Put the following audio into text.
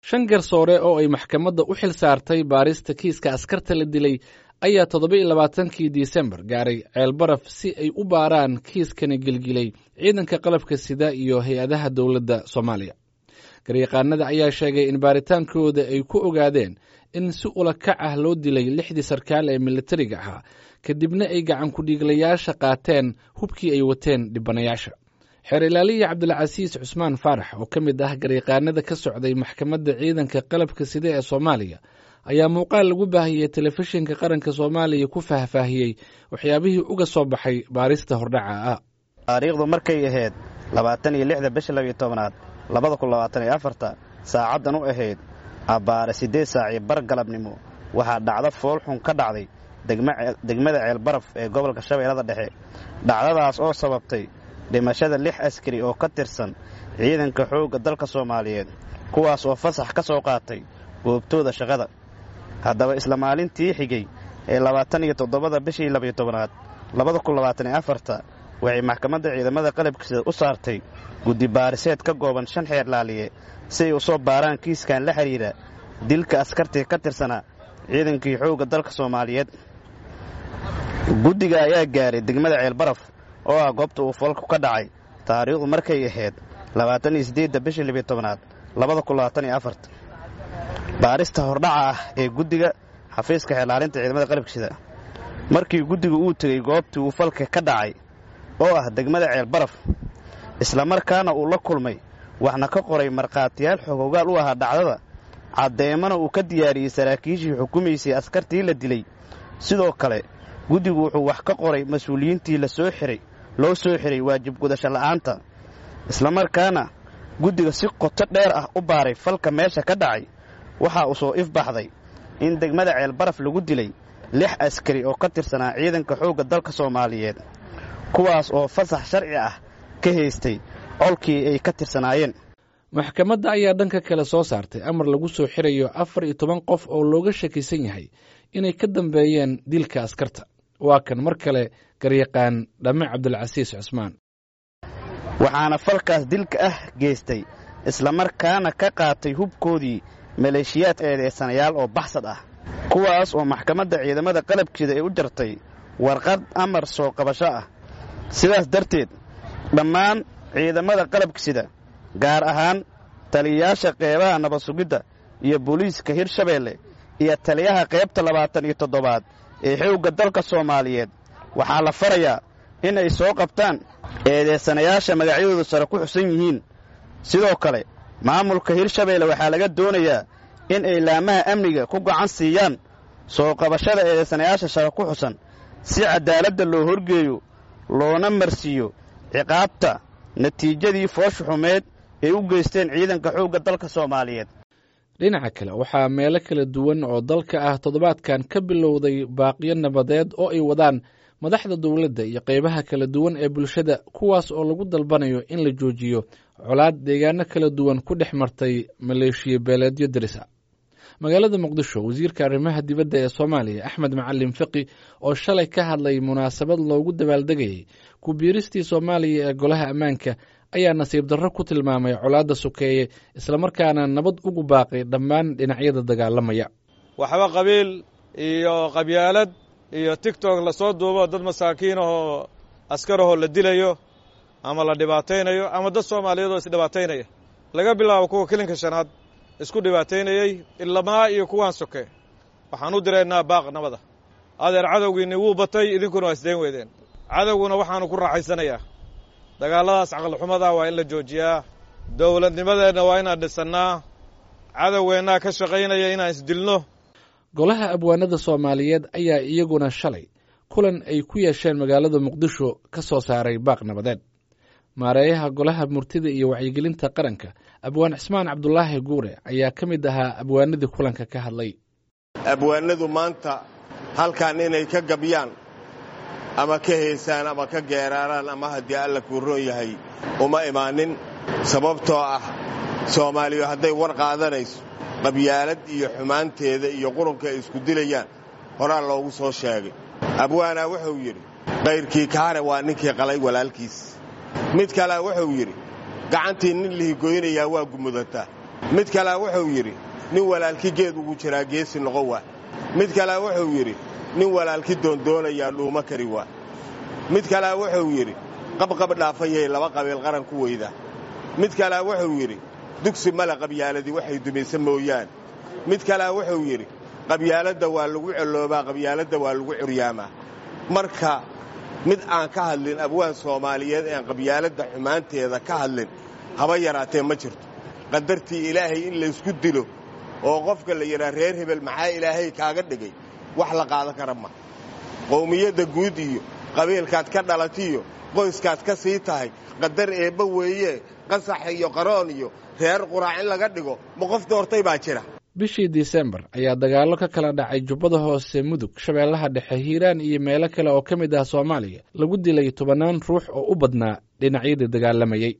shan garsoore oo ay maxkamadda u xil saartay baarista kiiska askarta la dilay ayaa toddoba-iyo labaatankii disembar gaaray ceelbaraf si ay u baaraan kiiskani gelgilay ciidanka qalabka sida iyo hay-adaha dowladda soomaaliya garyaqaanada ayaa sheegay in baaritaankooda ay ku ogaadeen in si ula kac ah loo dilay lixdii sarkaal ee militariga ahaa kadibna ay gacan ku-dhiiglayaasha qaateen hubkii ay wateen dhibanayaasha xeer ilaaliya cabdilcasiis cusmaan faarax oo ka mid ah garyaqaanada ka socday maxkamadda ciidanka qalabka sida ee soomaaliya ayaa muuqaal lagu baahiyey telefishinka qaranka soomaaliya ku faahfaahiyey waxyaabihii uga soo baxay baarista hordhaca ah taariikhdu markay ahayd labaatan iyo lixda bisha labiyo tobnaad labada kun labaatan iyo afarta saacaddan u ahayd abbaare siddeed saacii bar galabnimo waxaa dhacdo foolxun ka dhacday degmada ceelbaraf ee gobolka shabeellada dhexe dhacdadaas oo sababtay dhimashada lix askari oo ka tirsan ciidanka xoogga dalka soomaaliyeed kuwaas oo fasax ka soo qaatay goobtooda shaqada haddaba isla maalintii xigay ee labaatan iyo toddobada bishii labiyo tobnaad labada kun labaatan iyo afarta waxay maxkamadda ciidamada qalabkiisa u saartay guddi baariseed ka gooban shan xeer laaliye si ay u soo baaraan kiiskan la xidhiidha dilka askartii ka tirsanaa ciidankii xoogga dalka soomaaliyeed guddiga ayaa gaaray degmada ceelbaraf oo ah goobta uu foolku ka dhacay taariikhdu markay ahayd labaatan iyo siddeedda bishii libiyo tobnaad labada kun labaatan iyo afarta baarista hordhaca ah ee guddiga xafiiska xeelaalinta ciidamada qalabkiisida markii guddigu uu tegey goobtii uu falka ka dhacay oo ah degmada ceelbaraf islamarkaana uu la kulmay waxna ka qoray markhaatiyaal xogogaal u ahaa dhacdada caddeemana uu ka diyaariyey saraakiishii xukumaysay askartii la dilay sidoo kale guddigu wuxuu wax ka qoray mas-uuliyiintii lasoo xiray loo soo xiray waajib gudasho la'aanta islamarkaana guddiga si qoto dheer ah u baaray falka meesha ka dhacay waxaa uu soo ifbaxday in degmada ceelbaraf lagu dilay lix askari oo ka tirsanaa ciidanka xoogga dalka soomaaliyeed kuwaas oo fasax sharci ah ka haystay colkii ay ka tirsanaayeen maxkamadda ayaa dhanka kale soo saartay amar lagu soo xirayo afar iyo toban qof oo looga shakisan yahay inay ka dambeeyeen dilka askarta waa kan mar kale garyaqaan dhamme cabdilcasiis cusmaan waxaana falkaas dilka ah geystay islamarkaana ka qaatay hubkoodii maleeshiyaad eedeysanayaal oo baxsad ah kuwaas oo maxkamadda ciidamada qalabkeeda ay u jartay warqad amar soo qabasho ah sidaas darteed dhammaan ciidamada qalabkisida gaar ahaan taliyayaasha qeybaha nabad sugidda iyo booliiska hirshabeelle iyo taliyaha qaybta labaatan iyo toddobaad ee xoogga dalka soomaaliyeed waxaa la farayaa in ay soo qabtaan eedeysanayaasha magacyadoodu sare ku xusan yihiin sidoo kale maamulka hirshabeelle waxaa laga doonayaa in ay laamaha amniga ku gacan siiyaan soo qabashada eedeysanayaasha sare ku xusan si caddaaladda loo horgeeyo loona marsiiyo ciqaabta natiijadii foosha xumeed ay u geysteen ciidanka xoogga dalka soomaaliyeed dhinaca kale waxaa meelo kala duwan oo dalka ah toddobaadkan ka bilowday baaqiyo nabadeed oo ay wadaan madaxda dowladda iyo qaybaha kala duwan ee bulshada kuwaas oo lagu dalbanayo in la joojiyo colaad deegaano kala duwan ku dhex martay maleeshiya beeleedyo darisa magaalada muqdisho wasiirka arrimaha dibadda ee soomaaliya axmed macalin fiqi oo shalay ka hadlay munaasabad loogu dabaaldegayay ku biiristii soomaaliya ee golaha ammaanka ayaa nasiib darro ku tilmaamay colaadda sokeeye islamarkaana nabad ugu baaqay dhammaan dhinacyada dagaalamaya waxba qabiil iyo qabyaalad iyo tigtok lasoo duubo dad masaakiin ahoo askarahoo la dilayo ama la dhibaataynayo ama dad soomaaliyeed oo isdhibaataynaya laga bilaabo kuwa kelinka shanaad isku dhibaataynayey ilamaa iyo kuwaan soke waxaan u diraynaa baaq nabada adeer cadowgiinni wuu batay idinkuna waa isdayn weydeen cadowguna waxaanu ku raaxaysanayaa dagaalladaas caqlixumada waa in la joojiyaa dowladnimadeenna waa inaan dhisannaa cadowgeennaa ka shaqaynaya inaan isdilno golaha abwaanada soomaaliyeed ayaa iyaguna shalay kulan ay ku yeesheen magaalada muqdisho ka soo saaray baaq nabadeed maareeyaha golaha murtida iyo wacyigelinta qaranka abwaan cismaan cabdulaahi guure ayaa ka mid ahaa abwaanadii kulanka ka hadlay abwaanadu maanta halkan inay ka gabyaan ama ka heesaan ama ka geeraaraan ama haddii alla kuu roon yahay uma imaanin sababtoo ah soomaaliyu hadday war qaadanayso qabyaalad iyo xumaanteeda iyo qurunka ay isku dilayaan horaa loogu soo sheegay abwaanaa wuxuu yidhi kayrkii kaare waa ninkii qalay walaalkiis mid kalea wuxuu yidhi gacantii nin lihigoynayaa waa gumudataa mid kalea wuxuu yidhi nin walaalki geed ugu jiraa geesi noqon waa mid kalea wuxuu yidhi nin walaalki doondoonayaa dhuuma kari waa mid kalea wuxuu yidhi qabqab dhaafayay laba qabiil qaran ku weyda mid kalea wuxuu yidhi dugsi male qabyaaladii waxay dumaysa mooyaan mid kalea wuxuu yidhi qabyaaladda waa lagu celoobaa qabyaaladda waa lagu curyaamaa marka mid aan ka hadlin abwaan soomaaliyeed ean qabyaaladda xumaanteeda ka hadlin haba yaraatee ma jirto qadartii ilaahay in laysku dilo oo qofka la yidhaa reer hebel maxaa ilaahay kaaga dhigay wax la qaadan kara ma qowmiyadda guud iyo qabiilkaad ka dhalatiyo qoyskaad ka sii tahay qadar eebba weeye qasax iyo qaroon iyo reer quraac in laga dhigo ma qof doortay baa jira bishii disembar ayaa dagaallo ka kala dhacay jubbada hoose mudug shabeellaha dhexe hiiraan iyo meelo kale oo ka mid ah soomaaliya lagu dilay tobannaan ruux oo u badnaa dhinacyadii dagaalamayey